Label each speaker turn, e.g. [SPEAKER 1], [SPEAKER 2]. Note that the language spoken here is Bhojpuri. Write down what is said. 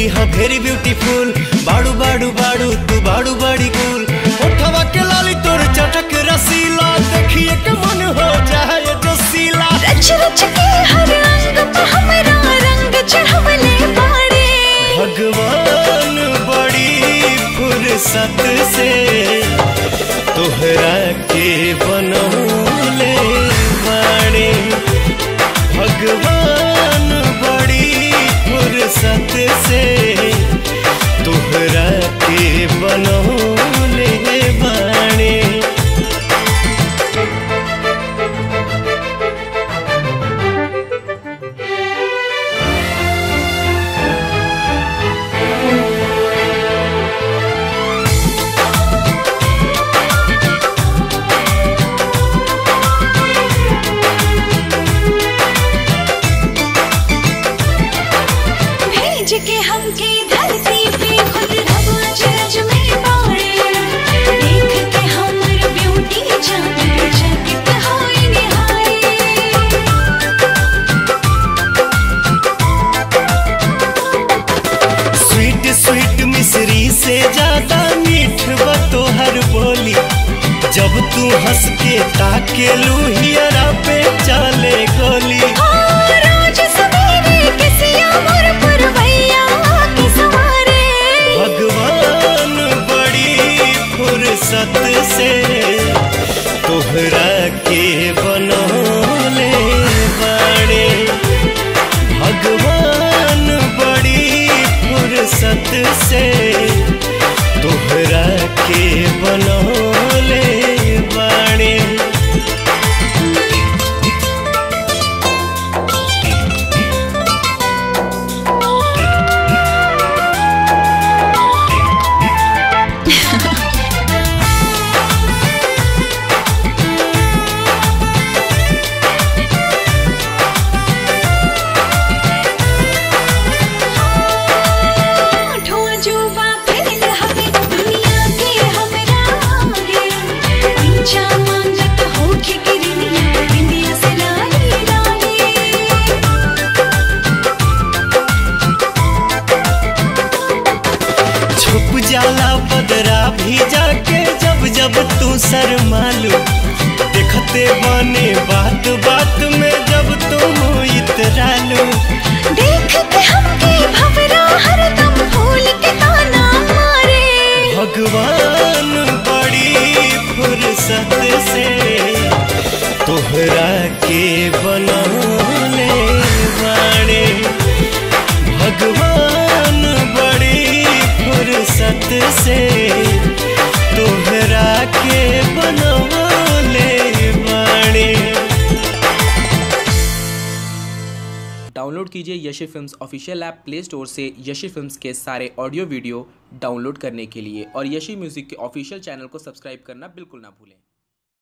[SPEAKER 1] ह वेरी ब्यूटीफुल बाड़ू बाड़ू बाड़ू तू बाड़ू बड़ी गुल उठवा के लाली तोर चटक रसीला देखिए के मन हो जाए जो सीला
[SPEAKER 2] रच रच के हर अंग पे हमरा रंग चढ़वले बाड़े
[SPEAKER 1] भगवान बड़ी फुर्सत से तोहरा के बनौले बाड़े भगवान बड़ी फुर्सत से तोहरा के बनौले बाड़े
[SPEAKER 2] भेज के हमके धरती पे खुद रवा जज में बाड़े देख के हमर ब्यूटी जान चकित होई निहारे
[SPEAKER 1] स्वीट स्वीट मिश्री से ज्यादा मीठ बा तोहर बोली जब तू हंस के ताके लुहियरा पे चले गोली
[SPEAKER 2] रोज सवेरे किसिया मोर पुरवैया के सवारे
[SPEAKER 1] भगवान बड़ी फुर्सत से तोहरा के बनौले बाड़े भगवान बड़ी फुर्सत से तोहरा के बनौले बाड़े
[SPEAKER 2] ठो जुबा फैल हवे दुनिया के हमरा आगे पिंचा मांगत होके गिरनिया बिंदिया से लाली लाली
[SPEAKER 1] छुप जाला बदरा भी जाके जब जब तू शर्मालू देखते बने बात बात में जब तुम इतरालू
[SPEAKER 2] देख के हमके भवरा हरदम फूल के ताना मारे
[SPEAKER 1] भगवान बड़ी फुर्सत से तोहरा के बनौले बाड़े भगवान बड़ी फुर्सत से तोहरा के बनौले बाड़े
[SPEAKER 3] डाउनलोड कीजिए Yashi films official app play store से यशी फिल्म्स के सारे ऑडियो वीडियो डाउनलोड करने के लिए और यशी म्यूज़िक के ऑफिशियल चैनल को सब्सक्राइब करना बिल्कुल ना भूलें